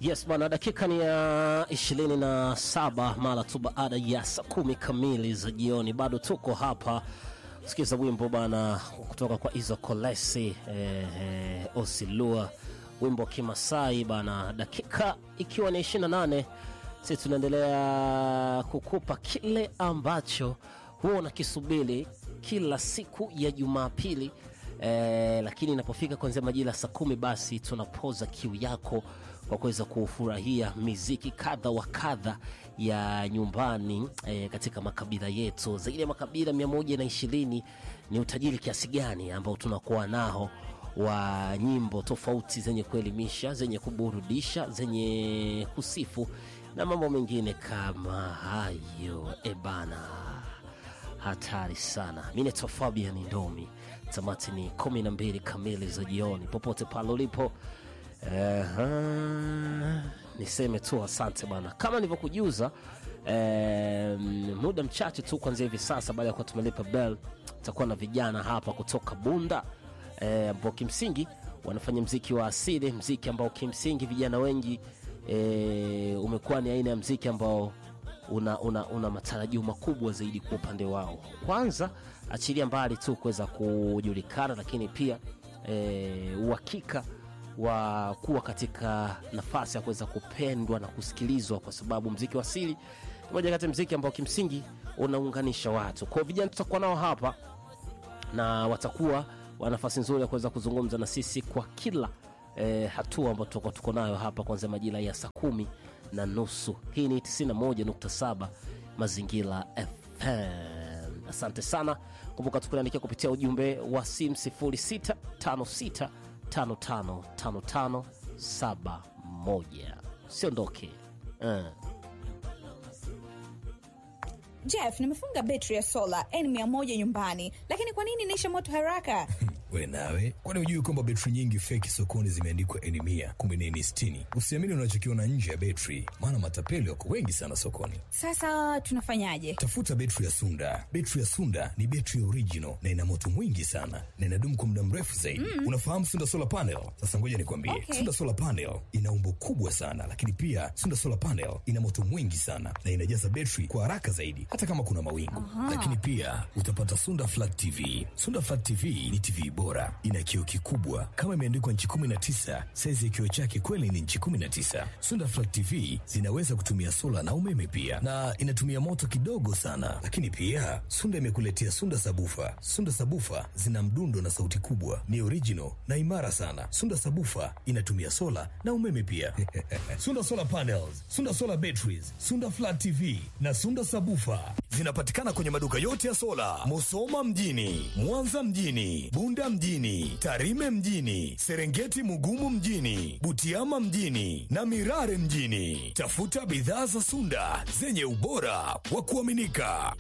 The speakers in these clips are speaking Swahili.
Yes bana, dakika ni ya ishirini na saba mara tu baada ya saa kumi kamili za jioni. Bado tuko hapa sikiza wimbo bana kutoka kwa Izo Kolesi eh, eh, Osilua, wimbo Kimasai bana, dakika ikiwa ni 28 sisi tunaendelea kukupa kile ambacho huwa unakisubiri kila siku ya Jumapili eh, lakini inapofika kuanzia majira ya saa kumi basi tunapoza kiu yako kwa kuweza kufurahia miziki kadha wa kadha ya nyumbani eh, katika makabila yetu. Zaidi ya makabila mia moja na ishirini ni utajiri kiasi gani ambao tunakuwa nao wa nyimbo tofauti zenye kuelimisha, zenye kuburudisha, zenye kusifu na mambo mengine kama hayo. Ebana, hatari sana. Mi naitwa Fabian Ndomi. Tamati ni kumi na mbili kamili za jioni, popote pale ulipo. Aha, niseme tu asante bana, kama nilivyokujuza eh, muda mchache tu kuanzia hivi sasa, baada ya kuwa tumelipa bell, tutakuwa na vijana hapa kutoka Bunda eh, ambao kimsingi wanafanya mziki wa asili, mziki ambao kimsingi vijana wengi eh, umekuwa ni aina ya mziki ambao una, una, una matarajio makubwa zaidi kwa upande wao. Kwanza achilia mbali tu kuweza kujulikana, lakini pia eh, uhakika wa kuwa katika nafasi ya kuweza kupendwa na kusikilizwa, kwa sababu mziki wa asili ni moja kati ya mziki ambao kimsingi unaunganisha watu. Kwa hiyo vijana tutakuwa nao hapa na watakuwa wa nafasi nzuri ya kuweza kuzungumza na sisi kwa kila eh, hatua ambayo tutakuwa tuko nayo hapa kuanzia majira ya saa kumi na nusu. Hii ni 91.7 Mazingira FM. Asante sana. Kumbuka tukuandikia kupitia ujumbe wa simu 0656 555571. Siondoke uh. Jeff, nimefunga betri ya sola N100 nyumbani, lakini kwa nini inaisha moto haraka? We nawe, kwani hujui kwamba betri nyingi feki sokoni zimeandikwa N mia kumbe ni N sitini? Usiamini unachokiona nje ya betri, maana matapeli wako wengi sana sokoni. Sasa tunafanyaje? Tafuta betri ya Sunda. Betri ya Sunda ni betri ya original na ina moto mwingi sana na inadumu kwa muda mrefu zaidi. Mm. Unafahamu Sunda solar panel? Sasa ngoja nikwambie, Okay. Sunda solar panel ina umbo kubwa sana, lakini pia Sunda solar panel ina moto mwingi sana na inajaza betri kwa haraka zaidi, hata kama kuna mawingu. Lakini pia utapata Sunda flat TV. Sunda flat TV ni TV bora, ina kioo kikubwa kama imeandikwa nchi 19. Saizi ya kioo chake kweli ni nchi 19. Sunda flat TV zinaweza kutumia sola na umeme pia, na inatumia moto kidogo sana. Lakini pia Sunda imekuletea Sunda sabufa. Sunda sabufa zina mdundo na sauti kubwa, ni original na imara sana. Sunda sabufa inatumia sola na umeme pia. Sunda solar panels, Sunda solar batteries, Sunda flat TV na Sunda sabufa zinapatikana kwenye maduka yote ya sola, Musoma mjini, Mwanza mjini, Bunda mjini, Tarime mjini, Serengeti Mugumu mjini, Butiama mjini na Mirare mjini. Tafuta bidhaa za Sunda zenye ubora wa kuaminika.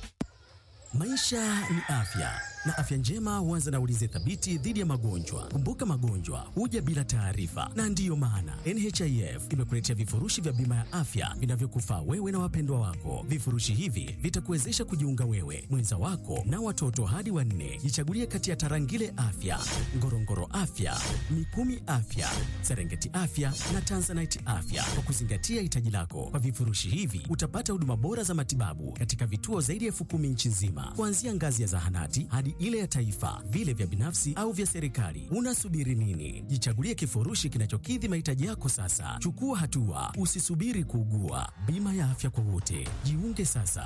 Maisha ni afya na afya njema huanza na ulinzi thabiti dhidi ya magonjwa. Kumbuka, magonjwa huja bila taarifa, na ndiyo maana NHIF imekuletea vifurushi vya bima ya afya vinavyokufaa wewe na wapendwa wako. Vifurushi hivi vitakuwezesha kujiunga wewe, mwenza wako na watoto hadi wanne. Jichagulie kati ya Tarangire Afya, Ngorongoro Afya, Mikumi Afya, Serengeti Afya na Tanzanite Afya kwa kuzingatia hitaji lako. Kwa vifurushi hivi utapata huduma bora za matibabu katika vituo zaidi ya elfu kumi nchi nzima, kuanzia ngazi ya zahanati hadi ile ya taifa, vile vya binafsi au vya serikali. Unasubiri nini? Jichagulie kifurushi kinachokidhi mahitaji yako sasa. Chukua hatua, usisubiri kuugua. Bima ya afya kwa wote, jiunge sasa.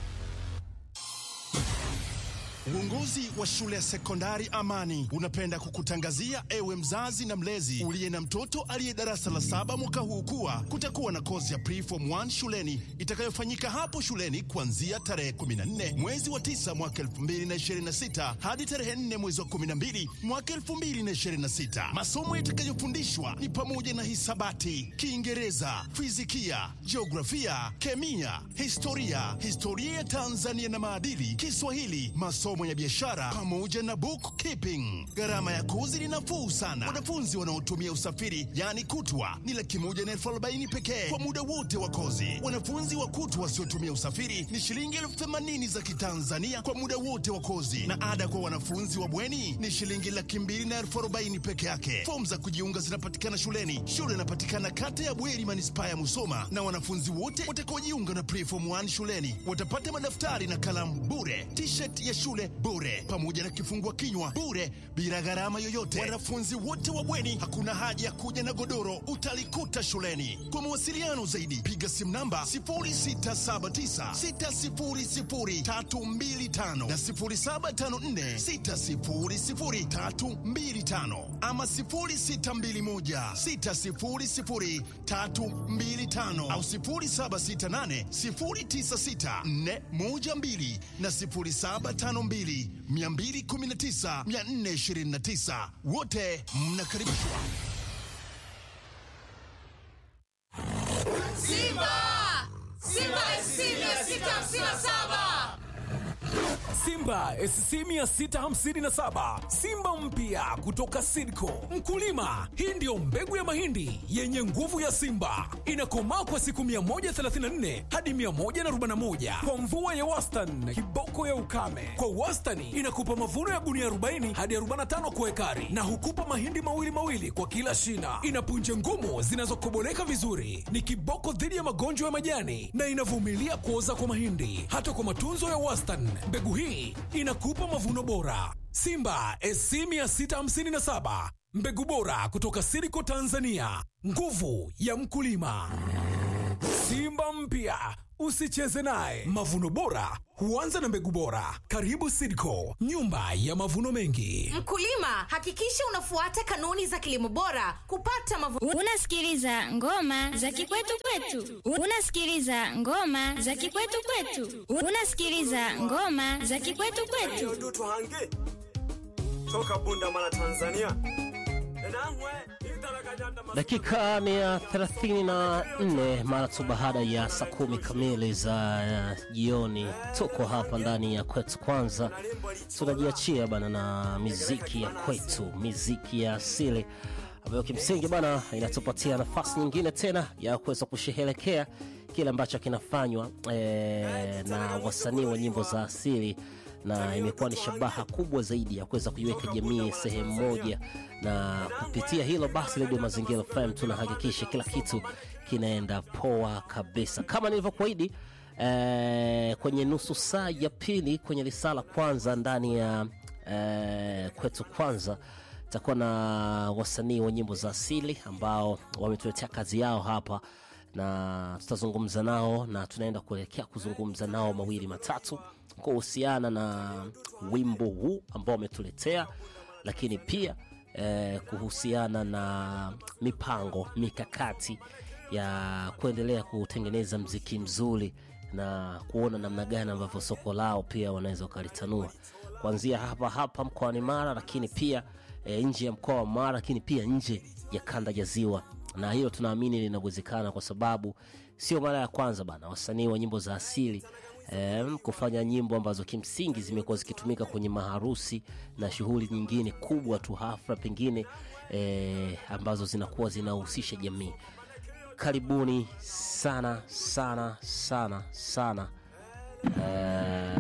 Uongozi wa shule ya sekondari Amani unapenda kukutangazia ewe mzazi na mlezi uliye na mtoto aliye darasa la saba mwaka huu kuwa kutakuwa na kozi ya preform 1 shuleni itakayofanyika hapo shuleni kuanzia tarehe 14 mwezi wa 9 mwaka 2026 hadi tarehe 4 mwezi wa 12 mwaka 2026. Masomo yatakayofundishwa ni pamoja na hisabati, Kiingereza, fizikia, jiografia, kemia, historia, historia ya Tanzania na maadili, Kiswahili, masomo wafanyabiashara pamoja na bookkeeping. Gharama ya kozi ni nafuu sana. Wanafunzi wanaotumia usafiri yani kutwa ni laki moja na elfu arobaini pekee kwa muda wote wa kozi. Wanafunzi wa kutwa wasiotumia usafiri ni shilingi elfu themanini za Kitanzania kwa muda wote wa kozi, na ada kwa wanafunzi wa bweni ni shilingi laki mbili na elfu arobaini peke yake. Fomu za kujiunga zinapatikana shuleni. Shule inapatikana kata ya Bweri, manispaa ya Musoma, na wanafunzi wote watakaojiunga na preform 1 shuleni watapata madaftari na kalamu bure, t-shirt ya shule bure, pamoja na kifungua kinywa bure, bila gharama yoyote. Wanafunzi wote wa bweni, hakuna haja ya kuja na godoro, utalikuta shuleni. Kwa mawasiliano zaidi, piga simu namba 0679600325 na 0754600325 ama 0621600325 au 0768096412 na 0752219429 wote mnakaribishwa. Simba! Simba SC 657! Simba SC 657 Simba mpya kutoka Sidco. Mkulima, hii ndiyo mbegu ya mahindi yenye nguvu ya Simba, inakomaa kwa siku 134 hadi 141 kwa mvua ya wastani, kiboko ya ukame. Kwa wastani inakupa mavuno ya gunia 40 hadi 45 kwa ekari, na hukupa mahindi mawili mawili kwa kila shina. Ina punje ngumu zinazokoboleka vizuri, ni kiboko dhidi ya magonjwa ya majani na inavumilia kuoza kwa mahindi. Hata kwa matunzo ya wastani, mbegu hii inakupa mavuno bora. Simba SC 657 mbegu bora kutoka Siriko Tanzania, nguvu ya mkulima. Simba mpya usicheze naye. Mavuno bora huanza na mbegu bora. Karibu Sidco, nyumba ya mavuno mengi. Mkulima, hakikisha unafuata kanuni za kilimo bora kupata mavuno. Unasikiliza ngoma za kikwetu kwetu. Unasikiliza ngoma za kikwetu kwetu. Unasikiliza ngoma za kikwetu kwetu. dutu hange toka bunda mara tanzania enangwe italakanyanda Dakika ni ya 34 mara tu baada ya saa kumi kamili za uh, jioni. Tuko hapa ndani ya kwetu kwanza, tunajiachia bana na miziki ya kwetu, miziki ya asili ambayo kimsingi bana inatupatia nafasi nyingine tena ya kuweza kusherehekea kile ambacho kinafanywa eh, na wasanii wa nyimbo za asili na imekuwa ni shabaha kubwa zaidi ya kuweza kuiweka jamii sehemu moja, na kupitia hilo basi, Radio Mazingira FM tunahakikisha kila kitu kinaenda poa kabisa, kama nilivyokuahidi eh, kwenye nusu saa ya pili kwenye risala kwanza ndani ya eh, kwetu kwanza takuwa na wasanii wa nyimbo za asili ambao wametuletea kazi yao hapa na tutazungumza nao na tunaenda kuelekea kuzungumza nao mawili matatu kuhusiana na wimbo huu ambao wametuletea, lakini pia eh, kuhusiana na mipango mikakati ya kuendelea kutengeneza mziki mzuri na kuona namna gani ambavyo soko lao pia wanaweza wakalitanua kuanzia hapa hapa mkoani Mara, lakini pia e, nje ya mkoa wa Mara, lakini pia nje ya kanda ya Ziwa, na hilo tunaamini linawezekana kwa sababu sio mara ya kwanza bana wasanii wa nyimbo za asili em, kufanya nyimbo ambazo kimsingi zimekuwa zikitumika kwenye maharusi na shughuli nyingine kubwa tu, hafla pengine e, ambazo zinakuwa zinahusisha jamii. Karibuni sana sana sana sana eh,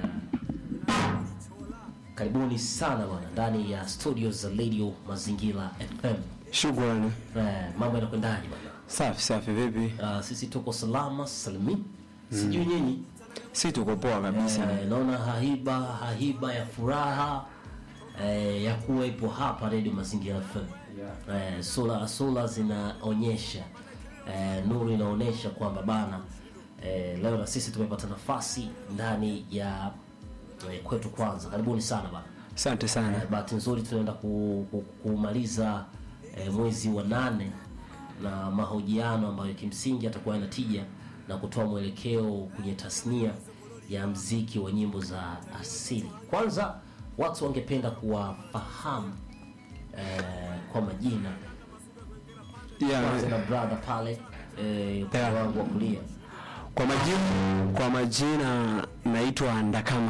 karibuni sana bwana ndani ya studio za Radio Mazingira FM. shukrani Eh, mambo yanakwendaje bwana? safi safi vipi Uh, sisi tuko salama salimi, sijui nyinyi. si tuko poa kabisa Eh, naona haiba haiba ya furaha eh, ya kuwa ipo hapa Radio Mazingira FM. Eh, sura sura zinaonyesha eh, nuru inaonyesha kwamba bana eh, leo na sisi tumepata nafasi ndani ya eh, kwetu kwanza. Karibuni sana bana. asante sana Eh, bahati nzuri tunaenda ku, ku, kumaliza eh, mwezi wa nane na mahojiano ambayo kimsingi atakuwa yana tija na kutoa mwelekeo kwenye tasnia ya mziki wa nyimbo za asili. Kwanza watu wangependa kuwafahamu eh, kwa majina. Kwanza na yeah. brother pale eh, upande Yeah. wangu wa kulia kwa majina kwa majina naitwa ndakama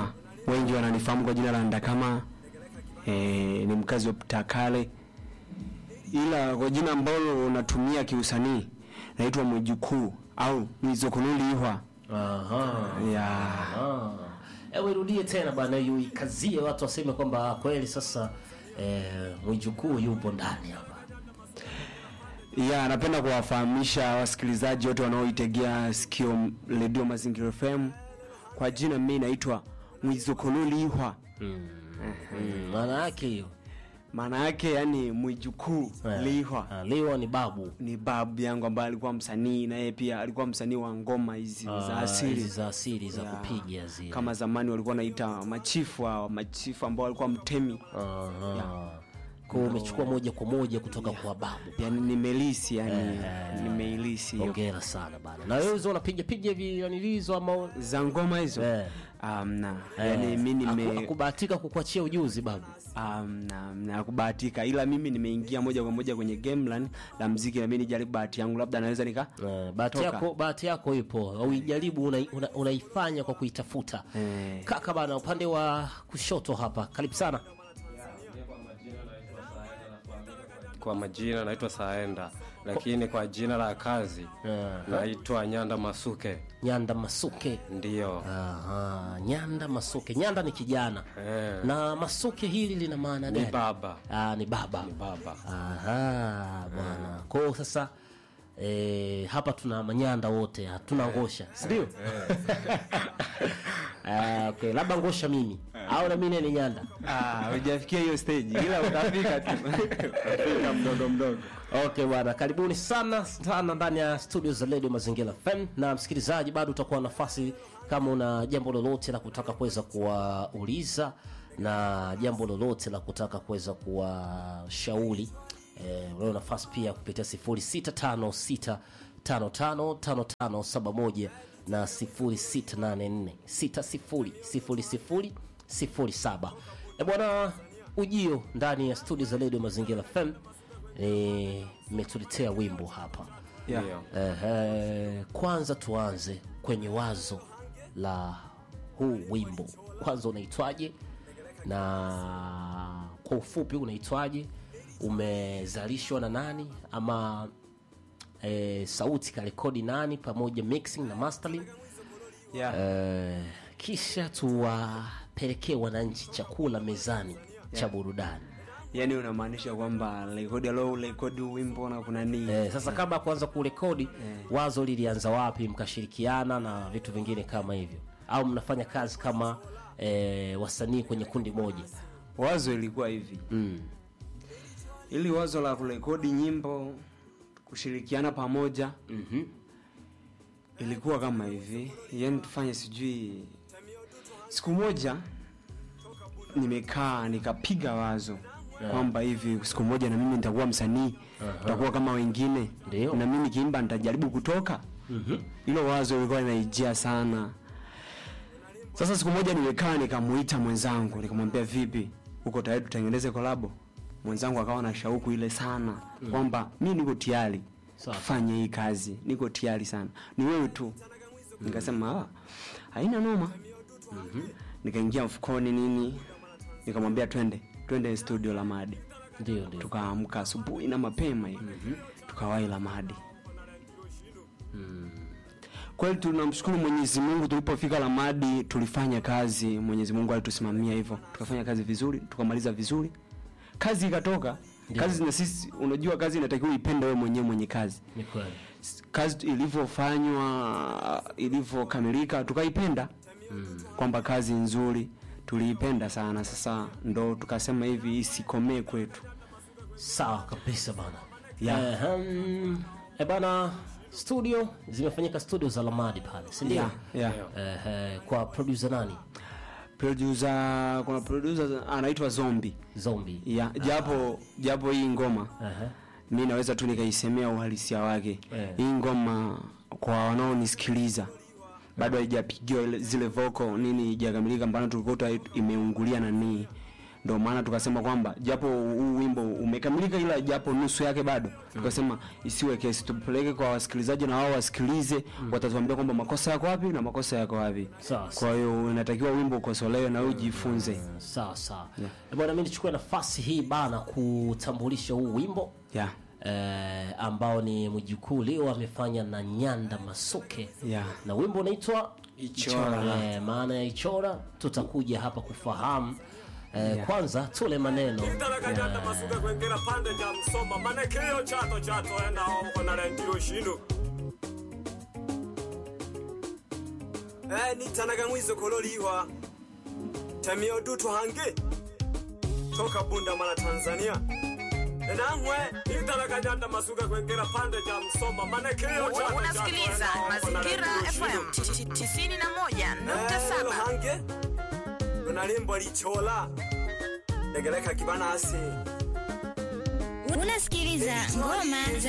wengi wananifahamu kwa jina la Ndakama eh, ni mkazi wa Takale, ila kwa jina ambalo natumia kiusanii naitwa Mwijukuu au Mwizokunulihwa. Aha. ya Ah. Ewe irudie tena bana, hiyo ikazie watu waseme kwamba kweli sasa eh, mwijukuu yupo ndani hapa. ya napenda kuwafahamisha wasikilizaji wote wanaoitegea sikio redio Mazingira FM. Kwa jina mimi naitwa Mwizokunulihwa. Mm, maana yake hiyo maana yake yani mwijukuu Eh. lihwa Ah, Liwa ni babu ni babu yangu ambaye alikuwa msanii na yeye pia alikuwa msanii wa ngoma hizi Ah, za asili hizi za asili za Ya. kupiga zile. kama zamani walikuwa naita machifu hao machifu ambao walikuwa mtemi Aha. Kwa hiyo umechukua moja kwa moja kutoka kwa babu. yani nimelisi yani nimeilisi hiyo Hongera sana bana. Na wewe uzo unapiga piga hivi yani hizo ama za ngoma hizo Eh. amna Eh, yani mi haku- nime hakubahatika kukuachia ujuzi babu. amna amna kubahatika ila mimi nimeingia moja kwa moja kwenye gamelan la mziki na mimi nijaribu bahati yangu labda naweza nika Eh, bahati Toka. yako bahati yako ipo uijaribu unaifanya una, unaifanya kwa kuitafuta Eh. kaka bana upande wa kushoto hapa karibu sana Kwa majina naitwa Saenda, lakini kwa jina la kazi naitwa Nyanda Masuke. nyanda masuke Ndiyo. Aha, nyanda masuke nyanda ni kijana Eh. na masuke hili lina maana Ni gani baba. Ah, ni baba Ni baba. Aha, bwana kwa hiyo sasa eh, hapa tuna manyanda wote hatuna ngosha sindio Ah, okay. labda ngosha mimi au na mimi ni nyanda ah hujafikia hiyo stage ila utafika tu utafika mdogo mdogo okay bwana karibuni sana sana ndani ya studio za redio mazingira fm na msikilizaji bado utakuwa na nafasi kama una jambo lolote la kutaka kuweza kuwauliza na jambo lolote la kutaka kuweza kuwashauri eh, unao nafasi pia kupitia 0656 555571 na 0684 600007 e bwana ujio ndani ya studio za redio mazingira fm eh, mmetuletea wimbo hapa Yeah. Ndiyo. Ehe, kwanza tuanze kwenye wazo la huu wimbo kwanza unaitwaje na kwa ufupi unaitwaje umezalishwa na nani ama e, sauti karekodi nani pamoja mixing na mastering yeah. e, kisha tuwapelekee wananchi chakula mezani cha burudani yani unamaanisha kwamba rekodi alo rekodi wimbo na kuna nini Eh, sasa kabla ya kuanza kurekodi wazo lilianza wapi mkashirikiana na vitu vingine kama hivyo au mnafanya kazi kama eh, wasanii kwenye kundi moja wazo ilikuwa hivi mm. ili wazo la kurekodi nyimbo kushirikiana pamoja mm-hmm. ilikuwa kama hivi yani tufanye sijui siku moja nimekaa nikapiga wazo kwamba hivi siku moja na mimi nitakuwa msanii nitakuwa kama wengine Ndio. na mimi nikiimba nitajaribu kutoka hilo wazo lilikuwa linaijia sana sasa siku moja nimekaa nikamuita mwenzangu nikamwambia vipi uko tayari tutengeneze kolabo mwenzangu akawa na shauku ile sana kwamba mi niko tayari Sawa. fanye hii kazi niko tayari sana ni wewe tu nikasema "Ah, haina noma nikaingia mfukoni nini nikamwambia twende twende studio la madi ndio ndio tukaamka asubuhi na mapema hivi tukawahi la madi kweli tunamshukuru mwenyezi mungu tulipofika lamadi tulifanya kazi mwenyezi mungu alitusimamia hivyo tukafanya kazi vizuri tukamaliza vizuri kazi ikatoka kazi na sisi unajua kazi inatakiwa ipende wewe mwenyewe mwenye kazi ni kweli kazi ilivyofanywa ilivyokamilika tukaipenda mm. kwamba kazi nzuri tuliipenda sana sasa ndo tukasema hivi isikomee kwetu sawa kabisa bana Yeah. Ehem, e bana studio zimefanyika studio za lamadi pale sindio yeah, yeah. Ehe, kwa producer nani producer kuna producer anaitwa zombi zombi yeah. japo japo hii ngoma Ehe. mi naweza tu nikaisemea uhalisia wake Eh. hii ngoma kwa wanaonisikiliza bado haijapigiwa ile- zile voko nini ijakamilika mbana tulikuta imeungulia nanii ndio maana tukasema kwamba japo huu wimbo umekamilika ila japo nusu yake bado tukasema isiwe kesi tupeleke kwa wasikilizaji na wao wasikilize watatuambia kwamba makosa yako wapi na makosa yako wapi Sawa, kwa hiyo inatakiwa wimbo ukosolewe na wewe ujifunze sawa sawa yeah. bwana mi nichukue nafasi hii bana kutambulisha huu wimbo yeah. eh, ambao ni mjukuu leo amefanya na nyanda masuke Yeah. na wimbo unaitwa Ichora. eh, maana ya ichora tutakuja hapa kufahamu eh, kwanza tule maneno italakanyanda masuka kwengera pande ja msoma manekeo chato chato enda omko na lentiro shino eh nitanaga mwizo kololiwa tamio dutu hange toka bunda mara tanzania enamwe italakanyanda masuka kwengera pande ja msoma manekeo chato chato unasikiliza mazingira fm 91.7 hange unalimbo lichola legeleka kibanasi Unasikiliza ngoma za